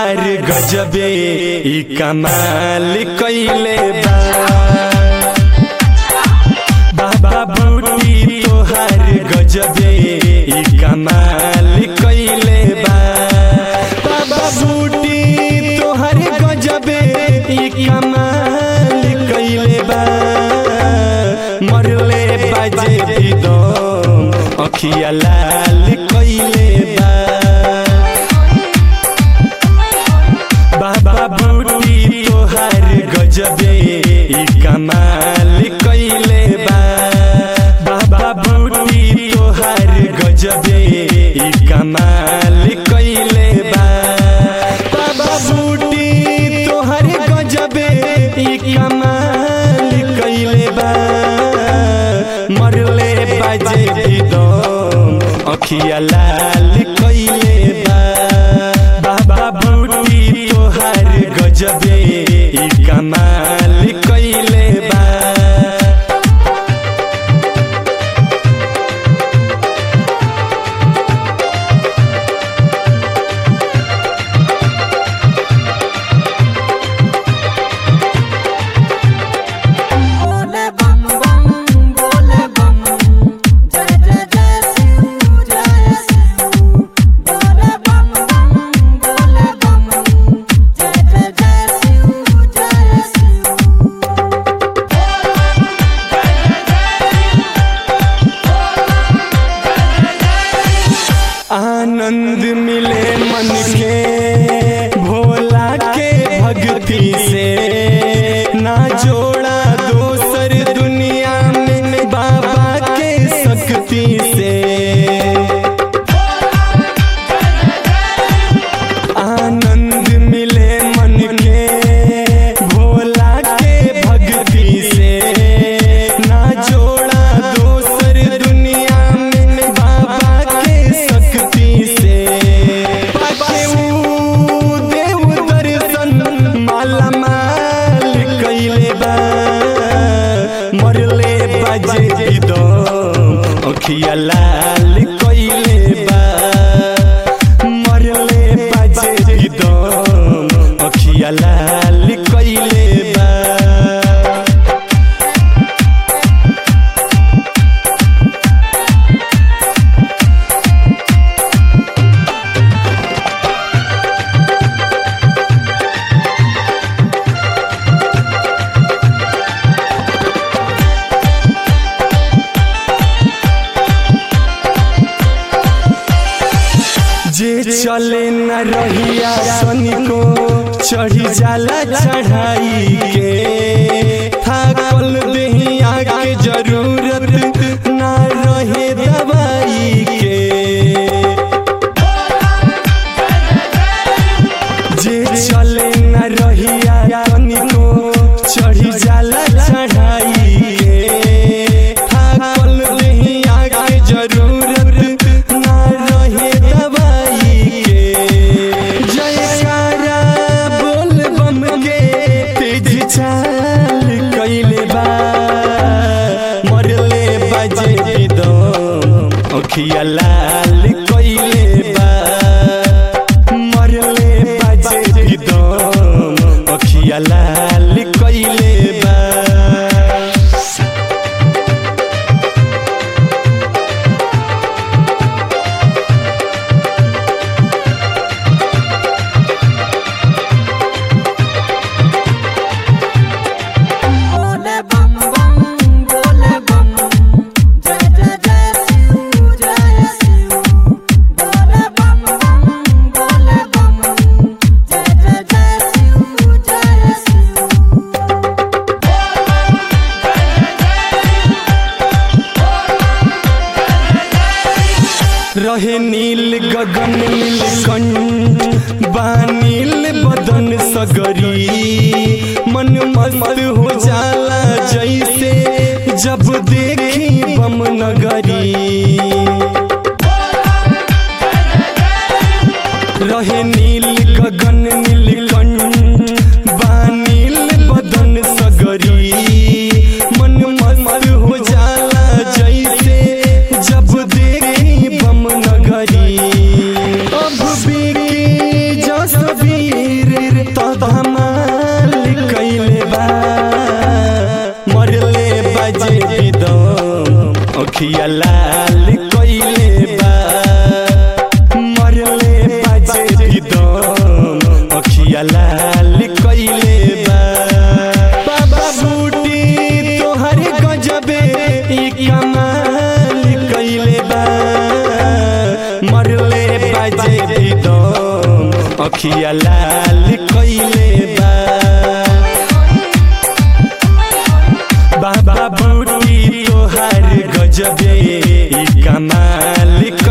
तोहार गजबे ई कमाल कइले बा बाबा बूटी तोहार गजबे ई कमाल कइले बा बाबा बूटी तोहार गजबे ई कमाल कइले बा मरले बाजे भी दम अखिया लाल कइले बा बाबा बूटी तोहार गजबे ई कमाल कइले बा बाबा बूटी तोहार गजबे ई कमाल कइले बा बाबा बूटी तोहार गजबे ई कमाल कइले बा मरले बाजे भी दम अखिया लाल कइले बा बाबा बूटी तोहार गजबे ई कमाल कइले बा बोले बम बम बोले बम जय जय जय शिव जय शिव बोले बम बम बोले बम जय जय जय शिव जय शिव आनंद मिले मन के भोला के भक्ति से ना जोड़ा दोसर दुनिया में बाबा के शक्ति से आनंद मिले मन के भोला के भक्ति से ना जोड़ा दोसर दुनिया में बाबा के शक्ति से पाके ऊ देव दर्शन माला माल कइले बा मरले बाजे भी दम अखिया लाल कइले बा मरले बाजे भी दम अखिया लाल कइले बा जे चले न रहिया सनिको चढ़ी जाला चढ़ाई के थाकल देहिया के जरूरत ना रहे दवाई के जे चले न रहिया तनिको चढ़ी जाला चढ़ाई के थाकल देहिया के जरूरत ना रहे दवाई के जयकारा बोल बम के तेज चाल कइले बा मरले बाजे दम अखिया लाल कइले बा मरले बाजे दम अखिया लाल कइले बा बोले बम बम बोले बम जय जय जय शिव जय शिव बोले बम बम बोले बम जय जय जय शिव जय शिव रहे नील गगन नील कंठ बानील बदन सगरी मन मस्त हो जाला जैसे जब देखी बम नगरी रहे नील गगन नील कंठ बानील बदन सगरी मन मस्त हो जाला जैसे जब देखी बम नगरी अब भी जस भी अखिया लाल कइले बा बाबा बूटी तोहर गजबे ई कमाल कइले बा मरले बाजे भी दम अखिया लाल कइले बा बाबा बूटी तोहर गजबे ई कमाल